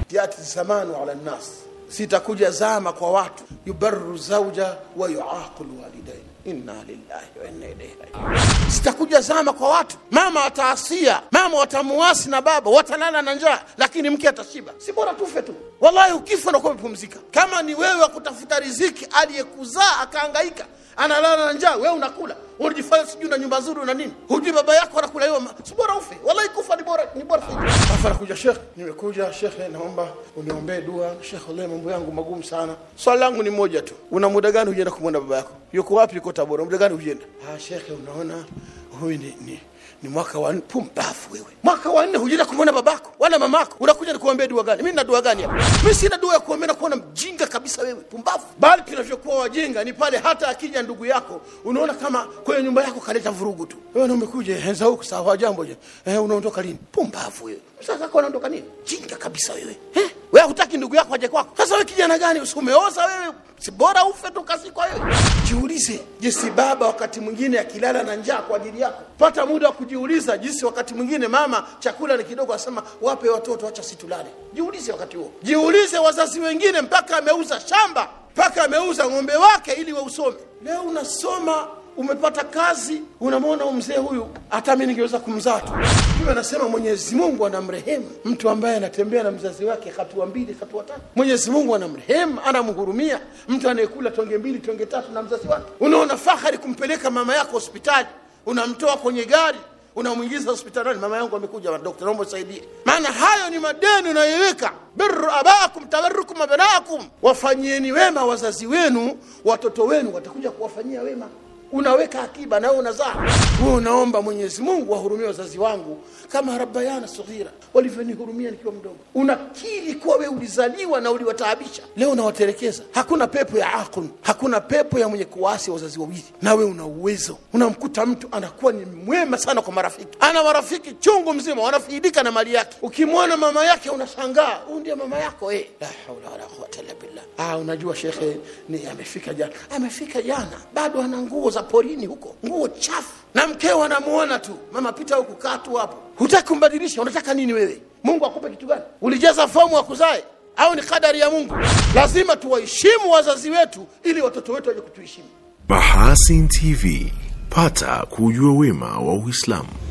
yati zamanu ala nnas zitakuja zama kwa watu yubarru zauja wa yuaqu lwalidain inna lillahi wa inna ilaihi rajiun zitakuja zama kwa watu mama ataasia mama watamuasi na baba watalala na njaa lakini mke atashiba si bora tufe tu wallahi ukifa unakuwa umepumzika kama ni wewe wa kutafuta riziki aliyekuzaa akaangaika analala na njaa wewe unakula unajifanya sijui na nyumba nzuri na nini hujui baba yako anakula hiyo ma- si bora ufe wallahi kufa ni bora ni bora zaidi alafu anakuja shekh nimekuja shekhe naomba uniombee dua shekhe wallahi mambo yangu magumu sana swali langu ni moja tu una muda gani hujaenda kumwona baba yako yuko wapi yuko tabora muda gani hujaenda ah shekhe unaona huyu ni, ni ni mwaka wa nne pumbafu wewe mwaka wa nne hujaenda kumwona babako wala mamako unakuja nikuombea dua gani mimi nina dua gani hapa mimi sina dua ya kuombea na kuona mjinga kabisa wewe pumbafu bali tunavyokuwa wajinga ni pale hata akija ndugu yako unaona kama kwenye nyumba yako kaleta vurugu tu wewe na umekuja henza huku sawa jambo je eh, unaondoka lini pumbafu wewe sasa kwa unaondoka nini jinga kabisa wewe eh wewe hutaki ndugu yako aje kwako sasa wewe kijana gani usimeoza wewe si bora ufe tu kasikwa wewe jiulize jinsi baba wakati mwingine akilala na njaa kwa ajili yako pata muda wa kujiuliza jinsi wakati mwingine mama chakula ni kidogo asema wape watoto acha situlale jiulize wakati huo jiulize wazazi wengine mpaka ameuza shamba mpaka ameuza ng'ombe wake ili we usome leo unasoma umepata kazi unamwona huyu mzee huyu hata mi ningeweza kumzaa tu hiyo anasema mwenyezi mungu anamrehemu mtu ambaye anatembea na mzazi wake hatua mbili hatua tatu mwenyezi mungu anamrehemu anamhurumia mtu anayekula tonge mbili tonge tatu na mzazi wake unaona fahari kumpeleka mama yako hospitali unamtoa kwenye gari unamwingiza hospitalini mama yangu amekuja dokta naomba usaidie maana hayo ni madeni unayoiweka birru abakum tabarukum abnaakum wafanyieni wema wazazi wenu watoto wenu watakuja kuwafanyia wema unaweka akiba na wewe unazaa wewe unaomba mwenyezi mungu wahurumie wazazi wangu kama rabbayana saghira walivyonihurumia nikiwa mdogo unakiri kuwa wewe ulizaliwa na uliwataabisha leo unawaterekeza hakuna pepo ya aqun hakuna pepo ya mwenye kuwasi wazazi wawili na wewe una uwezo unamkuta mtu anakuwa ni mwema sana kwa marafiki ana marafiki chungu mzima wanafaidika na mali yake ukimwona mama yake unashangaa huyu ndiye mama yako eh la haula wala quwwata illa billah ah unajua shekhe ni amefika jana amefika jana bado ana nguo za porini huko nguo chafu na mkeo anamuona tu mama pita huku kaa tu hapo hutaki kumbadilisha unataka nini wewe mungu akupe kitu gani ulijaza fomu akuzae au ni kadari ya mungu lazima tuwaheshimu wazazi wetu ili watoto wetu waje kutuheshimu Mahasin TV, pata kujua wema wa Uislamu.